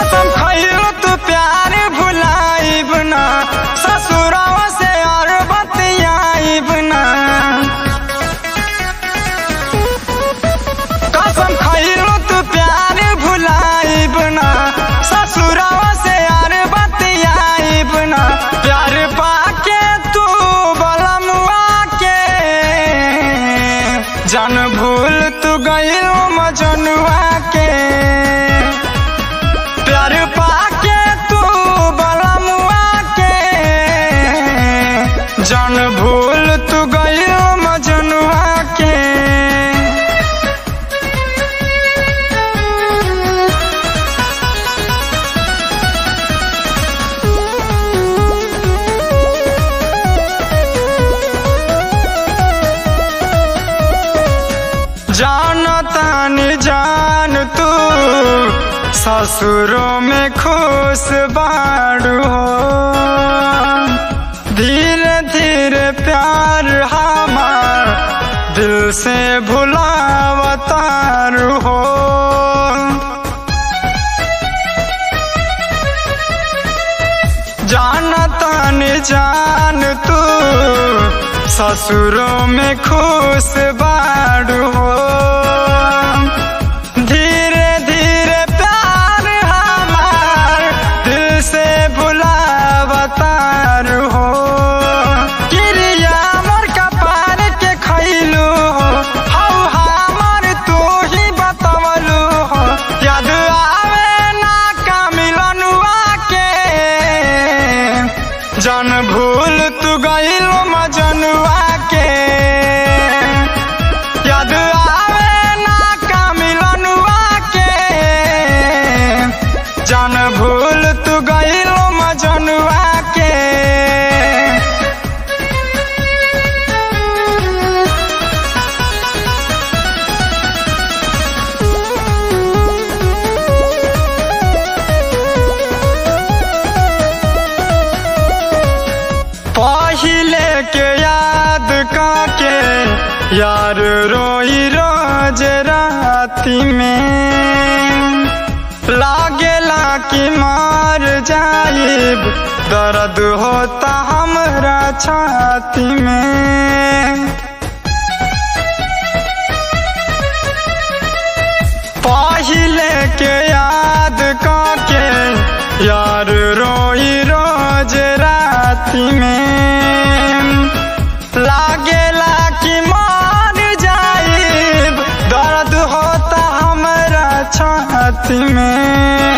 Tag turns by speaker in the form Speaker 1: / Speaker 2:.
Speaker 1: कसम खइलो तू प्यार भुलाइब ना ससुरवा से और बतियाइब ना कसम खइलो तू प्यार भुलाइब ना ससुरवा से और बतियाइब ना प्यार पाके तू बलमुआ के जन भूल तू गइलो मजनुआ के प्यार पाके तू बलमुआ के जन भूल तू गइलो मजनुआ के जान तानी जान तू ससुरों में खुश बाड़ू हो धीरे धीरे प्यार हमार दिल से भुलावतारू हो जान तानी जान तू ससुरों में खुश बाड़ू हो धीरे धीरे प्यार हमार दिल से भुलावतार हो क्रिया मोर कपार के खैलू हो हौ हमर तू ही बतवलू हो याद आवे ना का मिलनुआ के जन भूल तू गइलो मजनुआ के याद आवे ना का मिलनुआ के जन भूल तू गइलो मजनुआ के पहिले के याद काके यार रोई रोज राती में लागेला कि मार जाइब दर्द होता हमरा छाती में पहिले के याद काके यार रोई रोज राती में लागेला कि मार जाइब दर्द होता हमरा छाती में